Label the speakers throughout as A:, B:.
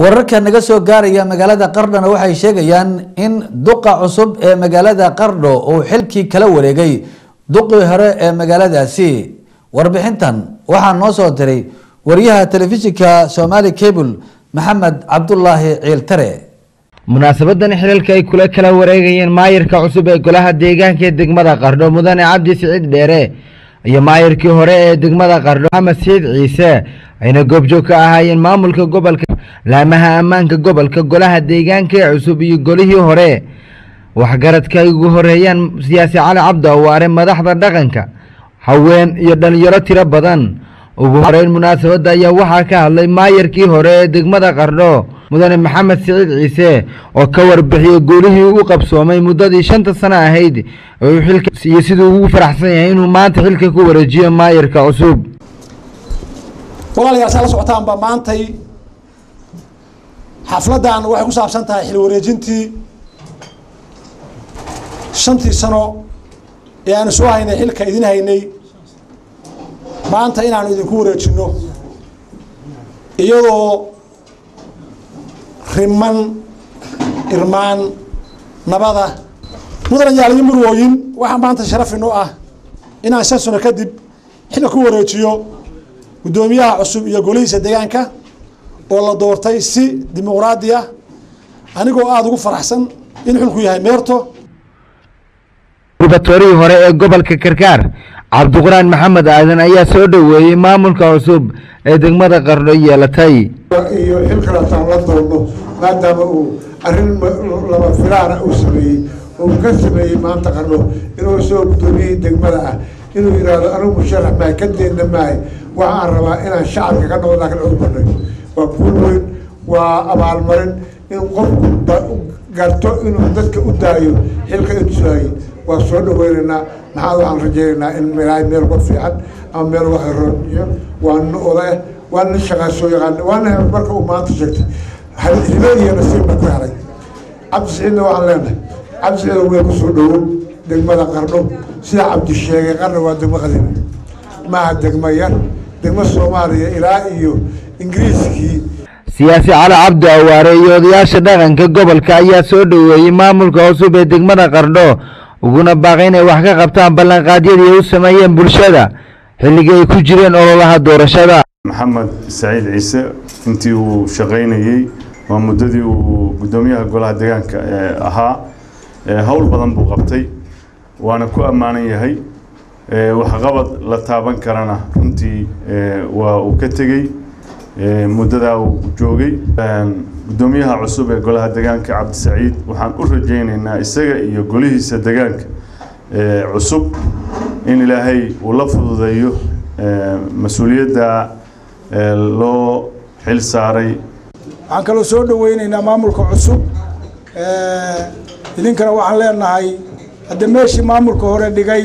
A: wararka naga soo gaaraya magaalada qardhona waxay sheegayaan in duqa cusub ee magaalada qardho uu xilkii kala wareegay duqii hore ee magaaladaasi warbixintan waxaa noo soo diray wariyaha telefishinka somaali cable maxamed cabdulaahi ciiltare
B: munaasabadan xilalka ay kula kala wareegayeen maayirka cusub ee golaha deegaanka ee degmada qardho mudane cabdi siciid dheere iyo maayirkii hore ee degmada qardho maxamed siciid ciise ayna goobjoog ka ahaayeen maamulka gobolka laamaha ammaanka gobolka golaha deegaanka ee cusub iyo golihii hore waxgaradka ay ugu horeeyaan siyaasi cali cabdi awaare madaxda dhaqanka haween iyo dhalinyaro tiro badan ugu horeyn munaasabadda ayaa waxaa ka hadlay maayirkii hore ee degmada qardho mudane maxamed siciid ciise oo ka warbixiyey guulihii u qabsoomay muddadii shanta sano ahayd iyo siduu ugu faraxsan yahay inuu maanta xilka ku wareejiyo maayirka cusub
C: walaalayaal saa la socotaanba maantay xafladdan waxay ku saabsan tahay xil wareejintii shantii sano ee aanu soo haynay xilka idin haynay maanta inaanu idinku wareejinno iyadoo riman irmaan nabada mudan yaaliyo murwooyin waxaa maanta sharaf inoo ah inaan shan sano kadib xilka ku wareejiyo guddoomiyaha cusub iyo golihiisa deegaanka oo la doortay si dimuqraadi ah anigoo aada ugu faraxsan in xulku yahay meerto
B: gubatorihii hore ee gobolka karkaar cabdiquraan maxamed aadan ayaa soo dhoweeyey maamulka cusub ee degmada qardho yeelatay
D: iyo xilkalataan la doonno maadaama uu arrin laba filaana uu sameeyey uu ka sameeyey maanta qardho inuu soo guddoomiyihii degmada ah inuu yidhaahdo anigu musharax maay ka deena maay waxaan rabaa inaan shacabka ka noqdo laakiin ugu banay waa kuul weyn waa abaalmarin in qofku garto inuu dadka u daayo xilka intusaayey waa soo dhaweynaynaa maxaa waxaan rajaynaynaa in milaahay meel uga fiican ama meel uga xirooniyo waa nin odaeh waa nin shaqaa soo yaqaan waa nin marka uu maanta sheegtay hibe iyo nasiib ba ku helay cabdi siciidna waxaan leenahay cabdi siciid weel kusoo dhowow degmada qardho sida cabdi sheegay qardho waa degmo qadiimi maaha degmo yar degmo soomaaliya ilaa iyo ingiriiskii
B: siyaasi cali cabdi awaare iyo odayaasha dhaqanka gobolka ayaa soo dhoweeyey maamulka cusub ee degmada qardho uguna baaqay inay wax ka qabtaan ballanqaadyadii ay u sameeyeen bulshada xilligii ay ku jireen ololaha doorashada
E: maxamed saciid ciise intii uu shaqaynayey waa muddadii uu guddoomiyaha golaha deegaanka ahaa howl badan buu qabtay waana ku ammaanan yahay waxqabad la taaban karana runtii waa uu ka tegey muddadaa uu joogay guddoomiyaha cusub ee golaha deegaanka cabdisaciid waxaan u rajaynaynaa isaga iyo golihiisa deegaanka cusub in ilaahay uu la fududeeyo mas-uuliyadda loo xil saaray
F: waxaan kaloo soo dhaweynaynaa maamulka cusub idinkana waxaan leenahay hadda meeshii maamulka hore dhigay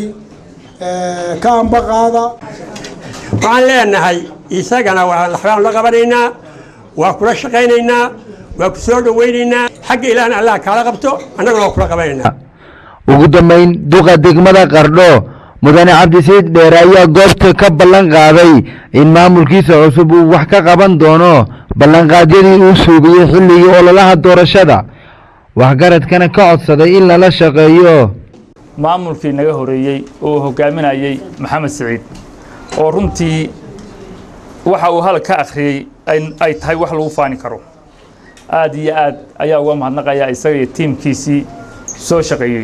F: ka ambaqaada
G: waxaan leenahay isagana waxbaan la qabanaynaa waa kula shaqaynaynaa waa ku soo dhawaynaynaa xagga ilaahna allah kaala qabto annaguna waa kula qabanaynaa
B: ugu dambeyn duqa degmada qardho mudane cabdisiciid dheere ayaa goobta ka ballan qaaday in maamulkiisa cusub uu wax ka qaban doono ballanqaadyadii uu suugiyey xilligii ololaha doorashada waxgaradkana ka codsaday in lala shaqeeyo
H: maamulkii naga horeeyey oo uu hogaaminayey maxamed siciid oo runtii waxa uu hal ka akhriyey ay tahay wax lagu faani karo aad iyo aad ayaa uga mahadnaqayaa isaga iyo tiimkiisii soo shaqeeyey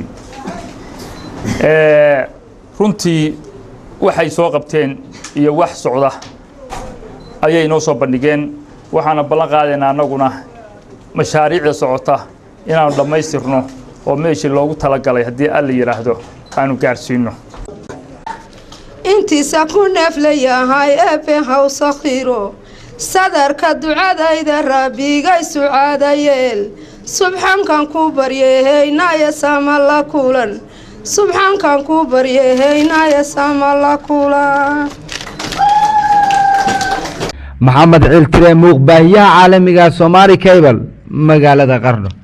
H: runtii waxay soo qabteen iyo wax socda ayay inoo soo bandhigeen waxaana ballan qaadaynaa annaguna mashaariicda socota inaanu dhammaystirno oo meeshii loogu talagalay haddii alla yidhaahdo aanu gaarsiino
I: intiisa ku neeflayahay eebbe hawsa khiro sadarka ducadayda rabbigay sucaada yeel subxaankan ku baryeehaynaya sama la kulan subxaankan ku baryeehaynaya sama la kulan
B: maxamed ciiltire muuqbaahiyaha caalamiga somaali cable magaalada qardho